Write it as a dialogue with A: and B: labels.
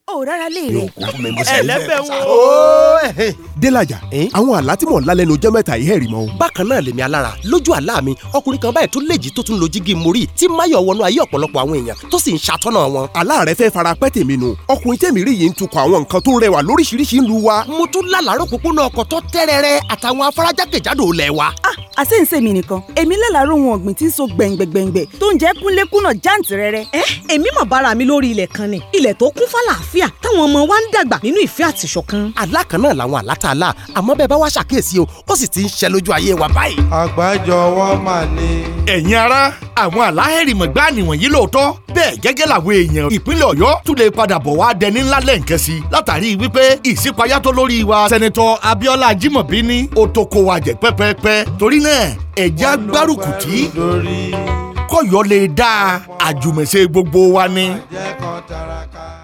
A: ò rárá lè
B: yóò
A: rè.
B: kún fún mi mo ṣe
C: ẹlẹ́bẹ̀ wo.
D: Délájà àwọn àlá tí mò ń lá lẹ́nu ọjọ́ mẹ́ta yìí hẹ̀rì mọ́ o.
B: bákan náà lèmi alára lójú àlá mi ọkùnrin kan báyìí tó léjì tó tún lo jígí mórí tí máyọ̀ wọnú ayé ọ̀pọ̀lọpọ̀ àwọn èèyàn tó sì ń ṣàtọ́nà wọn.
D: àlá rẹ fẹ́ fara pẹ́ tèmi nu ọkùnrin tèmi rí yìí ń tukọ̀ àwọn nǹkan tó rẹwà lóríṣiríṣi ń lu wa.
B: mo tún lálàárọ̀ pópónà ọkọ̀ tó tẹ́rẹ̀rẹ̀ àtàwọn afárájákèjádò ilẹ̀ wa.
A: ah àṣé ń ṣèmi nìkan èmi lálàárọ̀ ohun ọ̀gbìn tí ń so gbẹ̀ngbẹ̀gbẹ̀ngbẹ̀ tó ń jẹ́ kúnlékúnà jáǹtì rẹ̀rẹ̀.
E: ẹ èmi mọ̀ bára mi lórí ilẹ̀ kan ni ilẹ̀ tó kún fàlàáfíà táwọn ọmọ wa ń dàgbà nínú ìfẹ́ àtìṣọ̀kan.
B: àlá kan náà làwọn àlá tá a lá àmọ́ bẹ́ẹ̀ bá wá ṣàkíyèsí o ó sì ti ń ṣẹ lójú ayé wa báyìí.
F: àgbájọwọ́ mà ní.
C: ẹ̀yin ara àwọn àláhẹ̀rìmọ̀ gbá nìwọ̀nyí lóòótọ́ bẹ́ẹ̀ gẹ́gẹ́ làwọn èèyàn ìpínlẹ̀ ọ̀yọ́ tún lè padà bọ̀ wá dẹni ńlá lẹ́ǹkẹ́ sí i látàrí wípé ìṣípayá tó lórí wa sẹ́nitọ́ abíọ́lá ajímọ̀bí ní ó tó kó wa jẹ pẹ́pẹ́pẹ́ torí náà ẹ̀jẹ̀ agbárùkù tí
F: lórí
C: kọ̀yọ́ lè dáa àjùmọ̀ṣe gbogbo wa ni.
F: jẹ́ kan taraka.